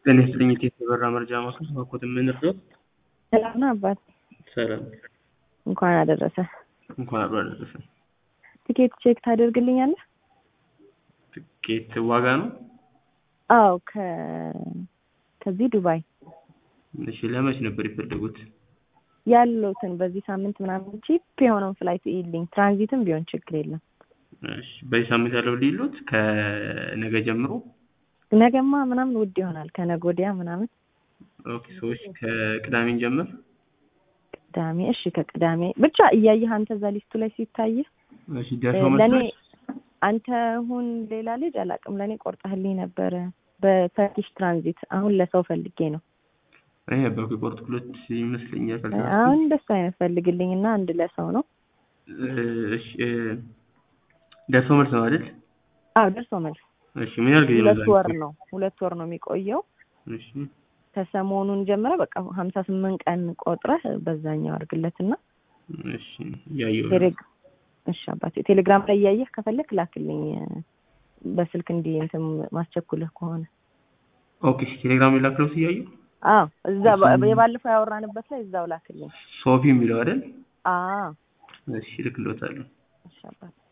ጤና ይስጥልኝ የተበራ መርጃ ማዕከል ባኮት የምንርዳው ሰላም ነው አባት። ሰላም እንኳን አደረሰ። እንኳን አብሮ አደረሰ። ቲኬት ቼክ ታደርግልኛለህ? ትኬት ዋጋ ነው? አዎ ከ ከዚህ ዱባይ እሺ ለመች ነበር የፈለጉት? ያለውትን በዚህ ሳምንት ምናምን ቺፕ የሆነውን ፍላይት ይልኝ፣ ትራንዚትም ቢሆን ችግር የለም። እሺ በዚህ ሳምንት ያለው ሊሉት ከነገ ጀምሮ ነገማ ምናምን ውድ ይሆናል ከነገ ወዲያ ምናምን። ኦኬ ሰዎች ከቅዳሜን ጀምር ቅዳሜ እሺ፣ ከቅዳሜ ብቻ እያየህ አንተ እዛ ሊስቱ ላይ ሲታይህ እሺ ደርሰው ለእኔ መጥተሽ አንተ ሁን ሌላ ልጅ አላውቅም፣ ለእኔ ቆርጠህልኝ ነበረ በተርኪሽ ትራንዚት። አሁን ለሰው ፈልጌ ነው። እኔ በኩ ቆርጥ ሁለት ይመስለኛል። ካልተሳሳትኩ። አሁን እንደሱ አይነት ፈልግልኝ እና አንድ ለሰው ነው። እሺ ደርሰው መልስ ነው አይደል? አዎ ደርሶ መልስ እሺ ምን ያህል ጊዜ ነው ሁለት እዛ ወር የምትቆየው? ነው ሁለት ወር ነው የሚቆየው። እሺ ከሰሞኑን ጀምረ በቃ ሀምሳ ስምንት ቀን ቆጥረህ በዛኛው አድርግለትና እሺ እያየሁ ነው። ቴሌግ- እሺ አባቴ ቴሌግራም ላይ እያየህ ከፈለክ ላክልኝ በስልክ እንዲህ እንትን ማስቸኩልህ ከሆነ ኦኬ እሺ ቴሌግራም የላክለው እያየሁ አዎ እዛ የባለፈው ያወራንበት ላይ እዛው ላክልኝ ሶፊ የሚለው አይደል? አዎ እሺ ልክሎታለሁ። እሺ አባቴ